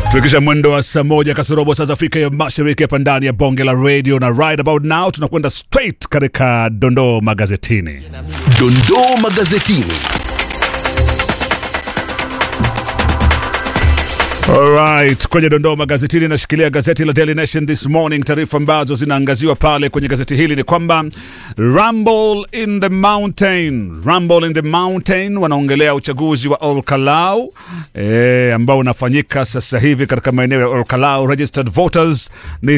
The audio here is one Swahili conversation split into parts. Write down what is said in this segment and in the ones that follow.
Tukisha mwendo wa saa moja kasorobo saa za Afrika ya Mashariki hapa ndani ya bonge la radio na right about now tunakwenda straight katika dondoo magazetini. Dondoo magazetini. Alright, kwenye dondoo magazetini nashikilia gazeti la Daily Nation this morning. Taarifa ambazo zinaangaziwa pale kwenye gazeti hili ni kwamba Rumble in the Mountain, Rumble in the Mountain wanaongelea uchaguzi wa Olkalau e, ambao unafanyika sasa hivi katika maeneo ya Olkalau. Registered voters ni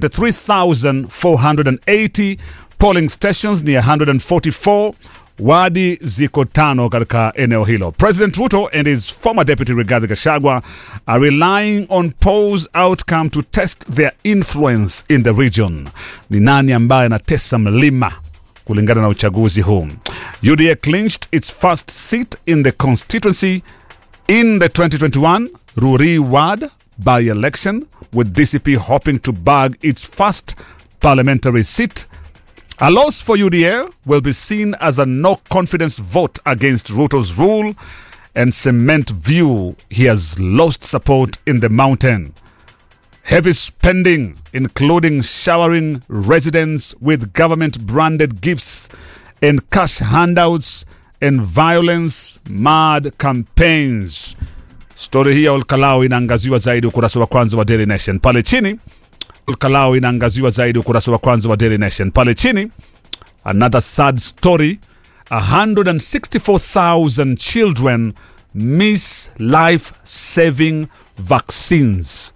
73480 polling stations ni 144 wadi ziko tano katika eneo hilo. President Ruto and his former deputy Rigathi Gachagua are relying on polls outcome to test their influence in the region. Ni nani ambaye anatesa mlima kulingana na uchaguzi huu? UDA clinched its first seat in the constituency in the 2021 Ruri ward by election with DCP hoping to bag its first parliamentary seat a loss for UDA will be seen as a no confidence vote against Ruto's rule and cement view he has lost support in the mountain. Heavy spending, including showering residents with government branded gifts and cash handouts and violence mad campaigns. Stori hii ya Olkalau inaangaziwa zaidi ukurasa wa kwanza wa Daily Nation. Pale chini Olkalau inaangaziwa zaidi ukurasa wa kwanza wa Daily Nation. Pale chini, another sad story, 164,000 children miss life saving vaccines.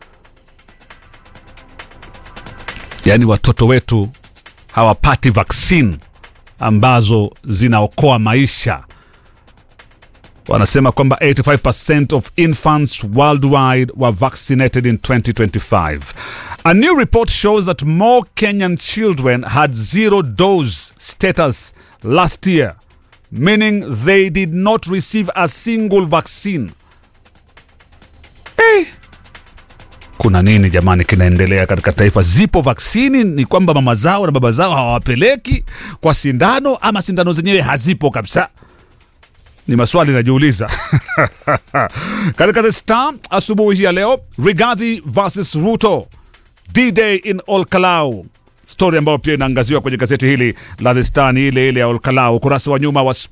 Yaani watoto wetu hawapati vaccine ambazo zinaokoa maisha. Wanasema kwamba 85% of infants worldwide were vaccinated in 2025. A new report shows that more Kenyan children had zero dose status last year, meaning they did not receive a single vaccine. Eh, kuna nini jamani kinaendelea katika taifa? Zipo vaksini, ni kwamba mama zao na baba zao hawawapeleki kwa sindano, ama sindano zenyewe hazipo kabisa? ni maswali najiuliza. Katika The Star asubuhi hii ya leo, Rigathi versus Ruto, D-Day in Olkalau, stori ambayo pia inaangaziwa kwenye gazeti hili la The Star ni ile ile ya Olkalau, ukurasa wa nyuma wa